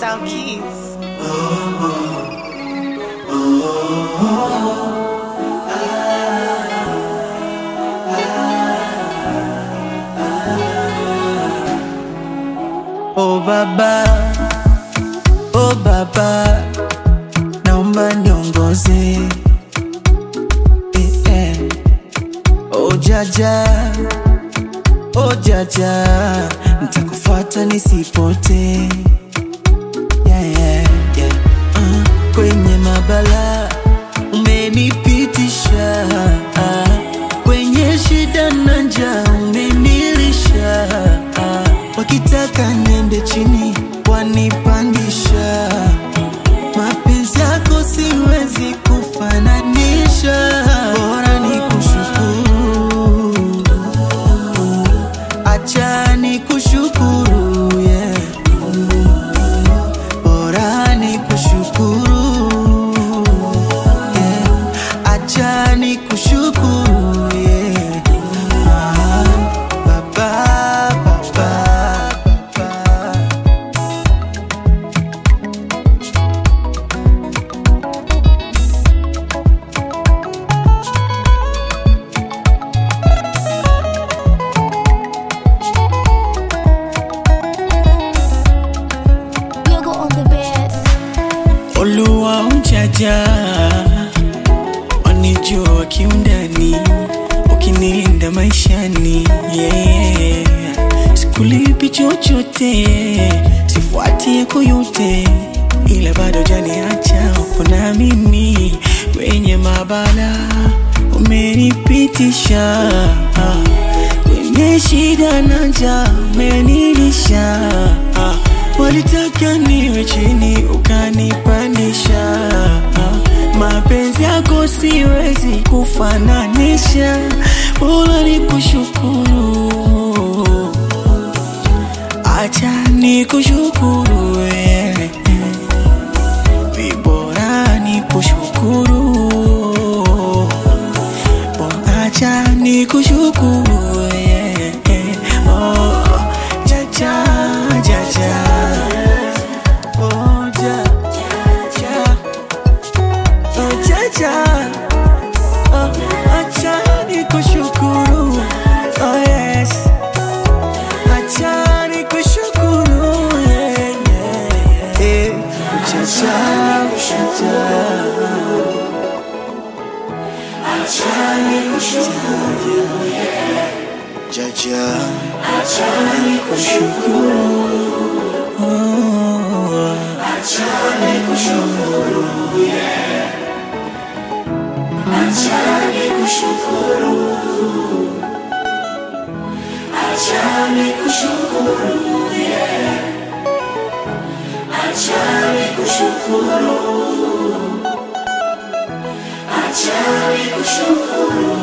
Style Keys. Oh baba, oh baba, naomba niongoze eh, eh. Oh jaja, oh jaja, nitakufuata nisipote yeah, yeah, yeah. Uh, kwenye mabala umenipitisha kwenye shida na njaa umenilisha wakitaka niende chini wanipandisha mapenzi yako siwezi kufananisha bora ni kushukuru acha ni kushukuru yeah. bora ni kushukuru yeah. acha ni kushukuru yeah. ah, baba, baba, baba. Yogo on the bed. Oluwa ujaja wanijua kiundani, ukinilinda maishani yeah. Sikulipi chochote, sifuati yako yote, ila bado janiacha upo na mimi kwenye mabala, umenipitisha kwenye shida na njaa, umenilisha Walitaka niwe chini ukanipandisha, mapenzi yako siwezi kufananisha, bora ni kushukuru, acha ni kushukuru wewe, vibora ni kushukuru, Bora acha ni kushukuru wewe, oh, jaja jaja Oh, ja, ja. Oh, jaja. Oh, acha nikushukuru. Oh, yes. Acha nikushukuru. Yeah, yeah, yeah. Jaja, jaja. Jaja, Acha nikushukuru